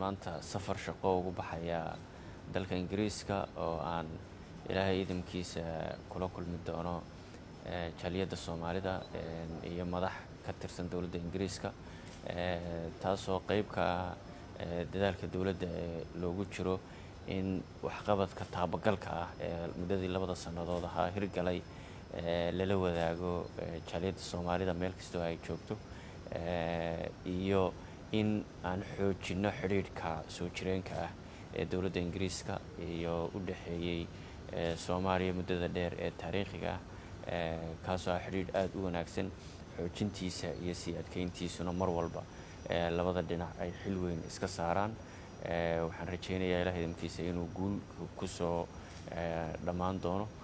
maanta safar shaqo ugu baxayaa dalka ingiriiska oo aan ilaahay idamkiisa kula kulmi doono jaaliyadda soomaalida iyo madax ka tirsan dowladda ingiriiska taasoo qeyb ka ah dadaalka dowladda ee loogu jiro in waxqabadka taabagalka ah ee muddadii labada sannadood ahaa hirgalay lala wadaago jaaliyadda soomaalida meel kastoo ay joogto iyo in aan xoojinno xidhiidhka soo jireenka ah ee dowladda ingiriiska iyo u dhexeeyey soomaaliya muddada dheer ee taariikhiga ah kaasoo ah xidhiidh aada u wanaagsan xoojintiisa iyo sii adkeyntiisuna mar walba labada dhinac ay xil weyn iska saaraan waxaan rajeynayaa ilaah idamkiisa inuu guul kusoo dhammaan doono